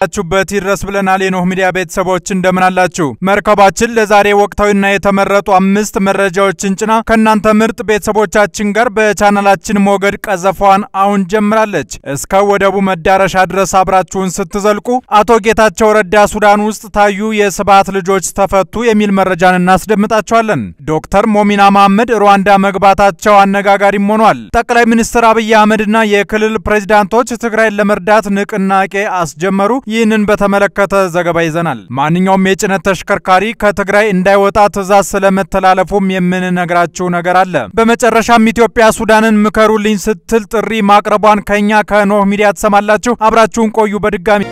ችሁበት ይድረስ ብለናል። የኖህ ሚዲያ ቤተሰቦች እንደምን አላችሁ? መርከባችን ለዛሬ ወቅታዊና የተመረጡ አምስት መረጃዎችን ጭና ከእናንተ ምርጥ ቤተሰቦቻችን ጋር በቻናላችን ሞገድ ቀዘፋዋን አሁን ጀምራለች። እስከ ወደቡ መዳረሻ ድረስ አብራችሁን ስትዘልቁ አቶ ጌታቸው ረዳ ሱዳን ውስጥ ታዩ፣ የስብዓት ልጆች ተፈቱ የሚል መረጃን እናስደምጣቸዋለን። ዶክተር ሞሚና መሐመድ ሩዋንዳ መግባታቸው አነጋጋሪም ሆኗል። ጠቅላይ ሚኒስትር አብይ አህመድና የክልል ፕሬዚዳንቶች ትግራይን ለመርዳት ንቅናቄ አስጀመሩ። ይህንን በተመለከተ ዘገባ ይዘናል። ማንኛውም የጭነት ተሽከርካሪ ከትግራይ እንዳይወጣ ትዕዛዝ ስለመተላለፉም የምንነግራችሁ ነገር አለ። በመጨረሻም ኢትዮጵያ ሱዳንን ምከሩልኝ ስትል ጥሪ ማቅረቧን ከኛ ከኖህ ሚዲያ ትሰማላችሁ። አብራችሁን ቆዩ። በድጋሚ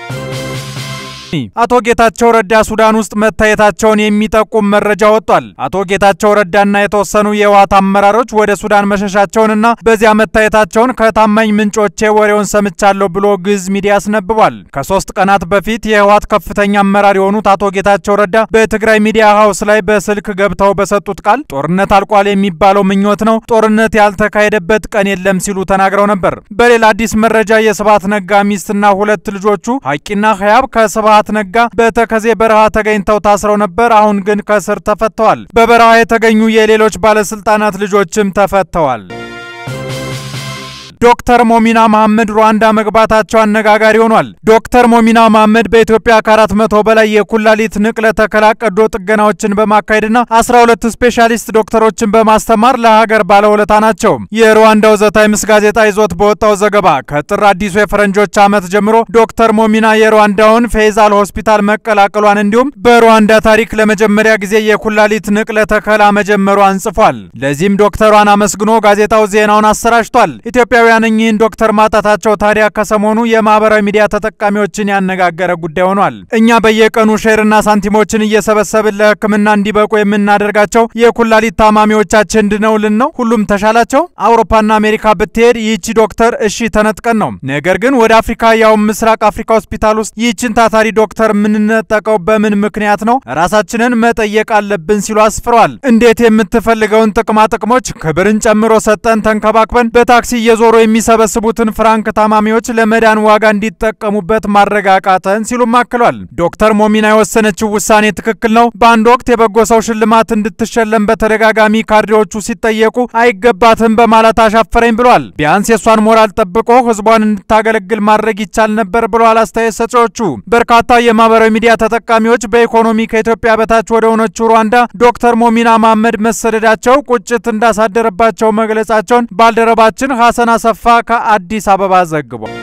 አቶ ጌታቸው ረዳ ሱዳን ውስጥ መታየታቸውን የሚጠቁም መረጃ ወጥቷል። አቶ ጌታቸው ረዳና የተወሰኑ የህወሓት አመራሮች ወደ ሱዳን መሸሻቸውንና በዚያ መታየታቸውን ከታማኝ ምንጮቼ ወሬውን ሰምቻለሁ ብሎ ግዝ ሚዲያ አስነብቧል። ከሶስት ቀናት በፊት የህወሓት ከፍተኛ አመራር የሆኑት አቶ ጌታቸው ረዳ በትግራይ ሚዲያ ሀውስ ላይ በስልክ ገብተው በሰጡት ቃል ጦርነት አልቋል የሚባለው ምኞት ነው፣ ጦርነት ያልተካሄደበት ቀን የለም ሲሉ ተናግረው ነበር። በሌላ አዲስ መረጃ የስብዓት ነጋ ሚስትና ሁለት ልጆቹ ሀቂና ህያብ ከስብዓት ነጋ በተከዜ በረሃ ተገኝተው ታስረው ነበር። አሁን ግን ከስር ተፈተዋል። በበረሃ የተገኙ የሌሎች ባለስልጣናት ልጆችም ተፈተዋል። ዶክተር ሞሚና መሐመድ ሩዋንዳ መግባታቸው አነጋጋሪ ሆኗል። ዶክተር ሞሚና መሐመድ በኢትዮጵያ ከአራት መቶ በላይ የኩላሊት ንቅለ ተከላ ቀዶ ጥገናዎችን በማካሄድና 12 ስፔሻሊስት ዶክተሮችን በማስተማር ለሀገር ባለውለታ ናቸው። የሩዋንዳው ዘ ታይምስ ጋዜጣ ይዞት በወጣው ዘገባ ከጥር አዲሱ የፈረንጆች ዓመት ጀምሮ ዶክተር ሞሚና የሩዋንዳውን ፌይዛል ሆስፒታል መቀላቀሏን እንዲሁም በሩዋንዳ ታሪክ ለመጀመሪያ ጊዜ የኩላሊት ንቅለ ተከላ መጀመሯን ጽፏል። ለዚህም ዶክተሯን አመስግኖ ጋዜጣው ዜናውን አሰራጭቷል። ኢትዮጵያውያን እኚህን ዶክተር ማጣታቸው ታዲያ ከሰሞኑ የማህበራዊ ሚዲያ ተጠቃሚዎችን ያነጋገረ ጉዳይ ሆኗል። እኛ በየቀኑ ሼርና ሳንቲሞችን እየሰበሰብን ለሕክምና እንዲበቁ የምናደርጋቸው የኩላሊት ታማሚዎቻችን ድነውልን ነው? ሁሉም ተሻላቸው? አውሮፓና አሜሪካ ብትሄድ ይህቺ ዶክተር እሺ ተነጥቀን ነው። ነገር ግን ወደ አፍሪካ ያውም ምስራቅ አፍሪካ ሆስፒታል ውስጥ ይህችን ታታሪ ዶክተር የምንነጠቀው በምን ምክንያት ነው? ራሳችንን መጠየቅ አለብን ሲሉ አስፍረዋል። እንዴት የምትፈልገውን ጥቅማ ጥቅሞች ክብርን ጨምሮ ሰጠን ተንከባክበን በታክሲ እየዞሩ የሚሰበስቡትን ፍራንክ ታማሚዎች ለመዳን ዋጋ እንዲጠቀሙበት ማረጋቃተን ሲሉም አክሏል። ዶክተር ሞሚና የወሰነችው ውሳኔ ትክክል ነው። በአንድ ወቅት የበጎ ሰው ሽልማት እንድትሸለም በተደጋጋሚ ካድሬዎቹ ሲጠየቁ አይገባትም በማለት አሻፈረኝ ብሏል። ቢያንስ የእሷን ሞራል ጠብቆ ህዝቧን እንድታገለግል ማድረግ ይቻል ነበር ብለዋል አስተያየት ሰጪዎቹ። በርካታ የማህበራዊ ሚዲያ ተጠቃሚዎች በኢኮኖሚ ከኢትዮጵያ በታች ወደ ሆነችው ሩዋንዳ ዶክተር ሞሚና መሐመድ መሰደዳቸው ቁጭት እንዳሳደረባቸው መግለጻቸውን ባልደረባችን ሐሰን አሰፋ ከአዲስ አበባ ዘግቧል።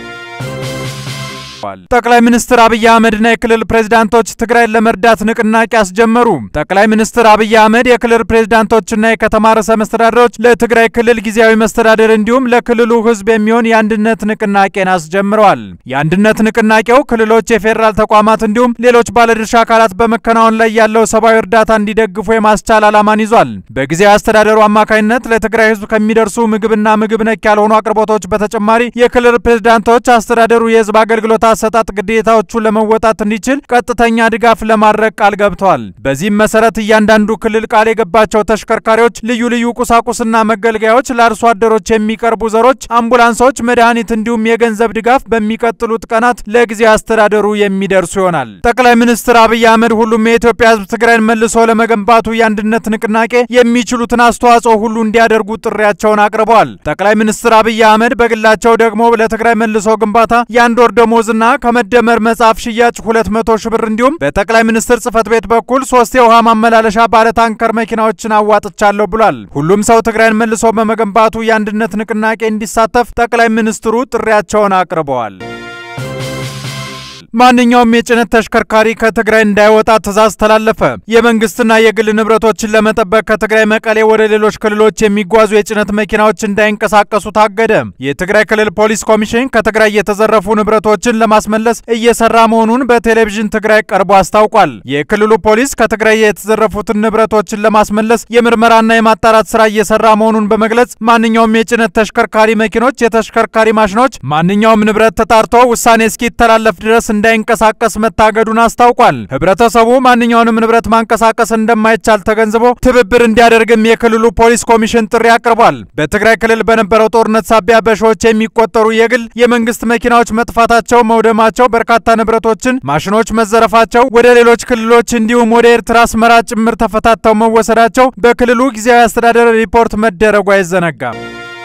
ጠቅላይ ሚኒስትር አብይ አህመድና የክልል ፕሬዝዳንቶች ትግራይን ለመርዳት ንቅናቄ አስጀመሩ። ጠቅላይ ሚኒስትር አብይ አህመድ የክልል ፕሬዝዳንቶችና የከተማ ርዕሰ መስተዳደሮች ለትግራይ ክልል ጊዜያዊ መስተዳደር እንዲሁም ለክልሉ ህዝብ የሚሆን የአንድነት ንቅናቄን አስጀምረዋል። የአንድነት ንቅናቄው ክልሎች፣ የፌዴራል ተቋማት እንዲሁም ሌሎች ባለድርሻ አካላት በመከናወን ላይ ያለው ሰብአዊ እርዳታ እንዲደግፉ የማስቻል ዓላማን ይዟል። በጊዜያዊ አስተዳደሩ አማካኝነት ለትግራይ ህዝብ ከሚደርሱ ምግብና ምግብ ነክ ያልሆኑ አቅርቦቶች በተጨማሪ የክልል ፕሬዝዳንቶች አስተዳደሩ የህዝብ አገልግሎት አሰጣጥ ግዴታዎቹን ለመወጣት እንዲችል ቀጥተኛ ድጋፍ ለማድረግ ቃል ገብተዋል። በዚህም መሰረት እያንዳንዱ ክልል ቃል የገባቸው ተሽከርካሪዎች፣ ልዩ ልዩ ቁሳቁስና መገልገያዎች፣ ለአርሶ አደሮች የሚቀርቡ ዘሮች፣ አምቡላንሶች፣ መድኃኒት እንዲሁም የገንዘብ ድጋፍ በሚቀጥሉት ቀናት ለጊዜያዊ አስተዳደሩ የሚደርሱ ይሆናል። ጠቅላይ ሚኒስትር አብይ አህመድ ሁሉም የኢትዮጵያ ህዝብ ትግራይን መልሶ ለመገንባቱ የአንድነት ንቅናቄ የሚችሉትን አስተዋጽኦ ሁሉ እንዲያደርጉ ጥሪያቸውን አቅርበዋል። ጠቅላይ ሚኒስትር አብይ አህመድ በግላቸው ደግሞ ለትግራይ መልሶ ግንባታ የአንድ ወር ደሞዝ ና ከመደመር መጽሐፍ ሽያጭ 200 ሺህ ብር እንዲሁም በጠቅላይ ሚኒስትር ጽህፈት ቤት በኩል ሶስት የውሃ ማመላለሻ ባለ ታንከር መኪናዎችን አዋጥቻለሁ ብሏል። ሁሉም ሰው ትግራይን መልሶ በመገንባቱ የአንድነት ንቅናቄ እንዲሳተፍ ጠቅላይ ሚኒስትሩ ጥሪያቸውን አቅርበዋል። ማንኛውም የጭነት ተሽከርካሪ ከትግራይ እንዳይወጣ ትዕዛዝ ተላለፈ። የመንግስትና የግል ንብረቶችን ለመጠበቅ ከትግራይ መቀሌ ወደ ሌሎች ክልሎች የሚጓዙ የጭነት መኪናዎች እንዳይንቀሳቀሱ ታገደ። የትግራይ ክልል ፖሊስ ኮሚሽን ከትግራይ የተዘረፉ ንብረቶችን ለማስመለስ እየሰራ መሆኑን በቴሌቪዥን ትግራይ ቀርቦ አስታውቋል። የክልሉ ፖሊስ ከትግራይ የተዘረፉትን ንብረቶችን ለማስመለስ የምርመራና የማጣራት ስራ እየሰራ መሆኑን በመግለጽ ማንኛውም የጭነት ተሽከርካሪ መኪኖች፣ የተሽከርካሪ ማሽኖች፣ ማንኛውም ንብረት ተጣርቶ ውሳኔ እስኪተላለፍ ድረስ እንዳይንቀሳቀስ መታገዱን አስታውቋል። ህብረተሰቡ ማንኛውንም ንብረት ማንቀሳቀስ እንደማይቻል ተገንዝቦ ትብብር እንዲያደርግም የክልሉ ፖሊስ ኮሚሽን ጥሪ አቅርቧል። በትግራይ ክልል በነበረው ጦርነት ሳቢያ በሺዎች የሚቆጠሩ የግል የመንግስት መኪናዎች መጥፋታቸው፣ መውደማቸው፣ በርካታ ንብረቶችን ማሽኖች መዘረፋቸው፣ ወደ ሌሎች ክልሎች እንዲሁም ወደ ኤርትራ አስመራ ጭምር ተፈታተው መወሰዳቸው በክልሉ ጊዜያዊ አስተዳደር ሪፖርት መደረጉ አይዘነጋም።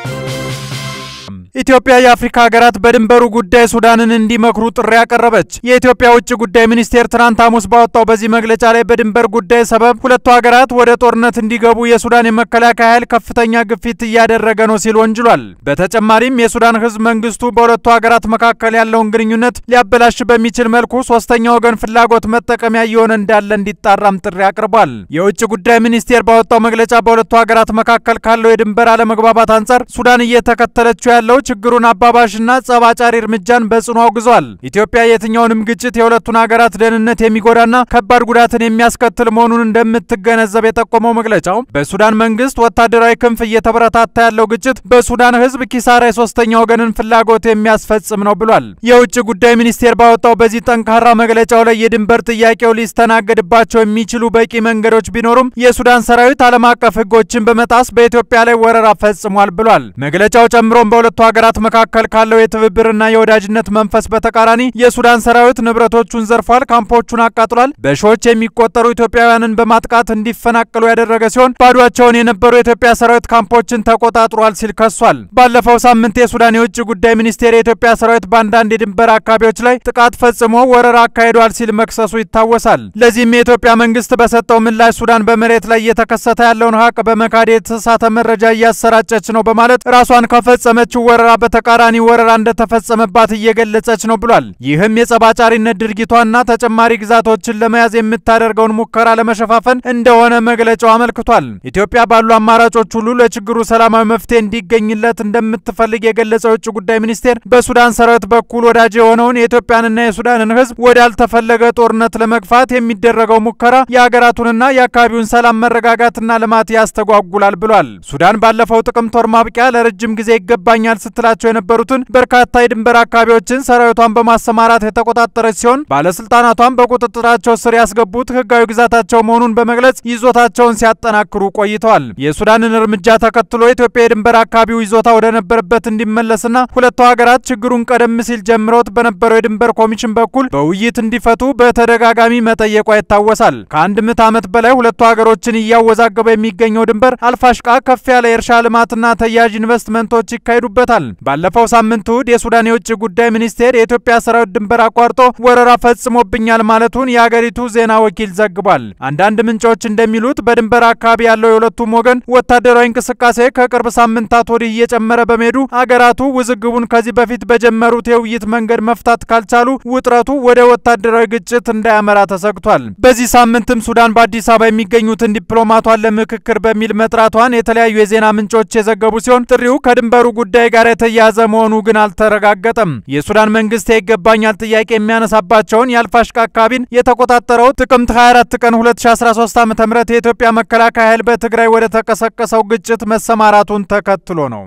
ኢትዮጵያ የአፍሪካ ሀገራት በድንበሩ ጉዳይ ሱዳንን እንዲመክሩ ጥሪ ያቀረበች። የኢትዮጵያ ውጭ ጉዳይ ሚኒስቴር ትናንት ሐሙስ ባወጣው በዚህ መግለጫ ላይ በድንበር ጉዳይ ሰበብ ሁለቱ ሀገራት ወደ ጦርነት እንዲገቡ የሱዳን የመከላከያ ኃይል ከፍተኛ ግፊት እያደረገ ነው ሲል ወንጅሏል። በተጨማሪም የሱዳን ሕዝብ መንግስቱ በሁለቱ ሀገራት መካከል ያለውን ግንኙነት ሊያበላሽ በሚችል መልኩ ሶስተኛ ወገን ፍላጎት መጠቀሚያ እየሆነ እንዳለ እንዲጣራም ጥሪ አቅርቧል። የውጭ ጉዳይ ሚኒስቴር ባወጣው መግለጫ በሁለቱ ሀገራት መካከል ካለው የድንበር አለመግባባት አንጻር ሱዳን እየተከተለችው ያለው ችግሩን አባባሽና ጸብ አጫሪ እርምጃን በጽኑ አውግዟል። ኢትዮጵያ የትኛውንም ግጭት የሁለቱን ሀገራት ደህንነት የሚጎዳና ከባድ ጉዳትን የሚያስከትል መሆኑን እንደምትገነዘብ የጠቆመው መግለጫው በሱዳን መንግስት ወታደራዊ ክንፍ እየተበረታታ ያለው ግጭት በሱዳን ህዝብ ኪሳራ የሶስተኛ ወገንን ፍላጎት የሚያስፈጽም ነው ብሏል። የውጭ ጉዳይ ሚኒስቴር ባወጣው በዚህ ጠንካራ መግለጫው ላይ የድንበር ጥያቄው ሊስተናገድባቸው የሚችሉ በቂ መንገዶች ቢኖሩም የሱዳን ሰራዊት ዓለም አቀፍ ህጎችን በመጣስ በኢትዮጵያ ላይ ወረራ ፈጽሟል ብሏል። መግለጫው ጨምሮም በሁለቱ ሀገራት መካከል ካለው የትብብርና የወዳጅነት መንፈስ በተቃራኒ የሱዳን ሰራዊት ንብረቶቹን ዘርፏል፣ ካምፖቹን አቃጥሏል፣ በሺዎች የሚቆጠሩ ኢትዮጵያውያንን በማጥቃት እንዲፈናቀሉ ያደረገ ሲሆን ባዷቸውን የነበሩ የኢትዮጵያ ሰራዊት ካምፖችን ተቆጣጥሯል ሲል ከሷል። ባለፈው ሳምንት የሱዳን የውጭ ጉዳይ ሚኒስቴር የኢትዮጵያ ሰራዊት በአንዳንድ የድንበር አካባቢዎች ላይ ጥቃት ፈጽሞ ወረራ አካሂዷል ሲል መክሰሱ ይታወሳል። ለዚህም የኢትዮጵያ መንግስት በሰጠው ምላሽ ሱዳን በመሬት ላይ እየተከሰተ ያለውን ሀቅ በመካድ የተሳሳተ መረጃ እያሰራጨች ነው በማለት ራሷን ከፈጸመችው ወረራ በተቃራኒ ወረራ እንደተፈጸመባት እየገለጸች ነው ብሏል። ይህም የጸባጫሪነት ድርጊቷና ተጨማሪ ግዛቶችን ለመያዝ የምታደርገውን ሙከራ ለመሸፋፈን እንደሆነ መግለጫው አመልክቷል። ኢትዮጵያ ባሉ አማራጮች ሁሉ ለችግሩ ሰላማዊ መፍትሄ እንዲገኝለት እንደምትፈልግ የገለጸው የውጭ ጉዳይ ሚኒስቴር በሱዳን ሰራዊት በኩል ወዳጅ የሆነውን የኢትዮጵያንና የሱዳንን ሕዝብ ወዳልተፈለገ ጦርነት ለመግፋት የሚደረገው ሙከራ የሀገራቱንና የአካባቢውን ሰላም መረጋጋትና ልማት ያስተጓጉላል ብሏል። ሱዳን ባለፈው ጥቅምት ወር ማብቂያ ለረጅም ጊዜ ይገባኛል ስትላቸው የነበሩትን በርካታ የድንበር አካባቢዎችን ሰራዊቷን በማሰማራት የተቆጣጠረች ሲሆን ባለስልጣናቷን በቁጥጥራቸው ስር ያስገቡት ህጋዊ ግዛታቸው መሆኑን በመግለጽ ይዞታቸውን ሲያጠናክሩ ቆይተዋል። የሱዳንን እርምጃ ተከትሎ ኢትዮጵያ የድንበር አካባቢው ይዞታ ወደ ነበረበት እንዲመለስና ሁለቱ ሀገራት ችግሩን ቀደም ሲል ጀምረውት በነበረው የድንበር ኮሚሽን በኩል በውይይት እንዲፈቱ በተደጋጋሚ መጠየቋ ይታወሳል። ከአንድ ምዕተ ዓመት በላይ ሁለቱ ሀገሮችን እያወዛገበ የሚገኘው ድንበር አልፋሽቃ ከፍ ያለ የእርሻ ልማትና ተያያዥ ኢንቨስትመንቶች ይካሄዱበታል። ባለፈው ሳምንት እሁድ የሱዳን የውጭ ጉዳይ ሚኒስቴር የኢትዮጵያ ሰራዊት ድንበር አቋርጦ ወረራ ፈጽሞብኛል ማለቱን የአገሪቱ ዜና ወኪል ዘግቧል። አንዳንድ ምንጮች እንደሚሉት በድንበር አካባቢ ያለው የሁለቱም ወገን ወታደራዊ እንቅስቃሴ ከቅርብ ሳምንታት ወዲህ እየጨመረ በመሄዱ አገራቱ ውዝግቡን ከዚህ በፊት በጀመሩት የውይይት መንገድ መፍታት ካልቻሉ ውጥረቱ ወደ ወታደራዊ ግጭት እንዳያመራ ተሰግቷል። በዚህ ሳምንትም ሱዳን በአዲስ አበባ የሚገኙትን ዲፕሎማቷን ለምክክር በሚል መጥራቷን የተለያዩ የዜና ምንጮች የዘገቡ ሲሆን ጥሪው ከድንበሩ ጉዳይ ጋር የተያያዘ መሆኑ ግን አልተረጋገጠም። የሱዳን መንግስት የይገባኛል ጥያቄ የሚያነሳባቸውን የአልፋሽቃ አካባቢን የተቆጣጠረው ጥቅምት 24 ቀን 2013 ዓ ም የኢትዮጵያ መከላከያ ኃይል በትግራይ ወደ ተቀሰቀሰው ግጭት መሰማራቱን ተከትሎ ነው።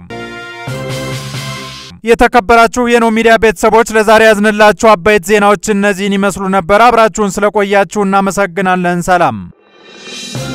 የተከበራችሁ የኖ ሚዲያ ቤተሰቦች ለዛሬ ያዝንላችሁ አበይት ዜናዎች እነዚህን ይመስሉ ነበር። አብራችሁን ስለቆያችሁ እናመሰግናለን። ሰላም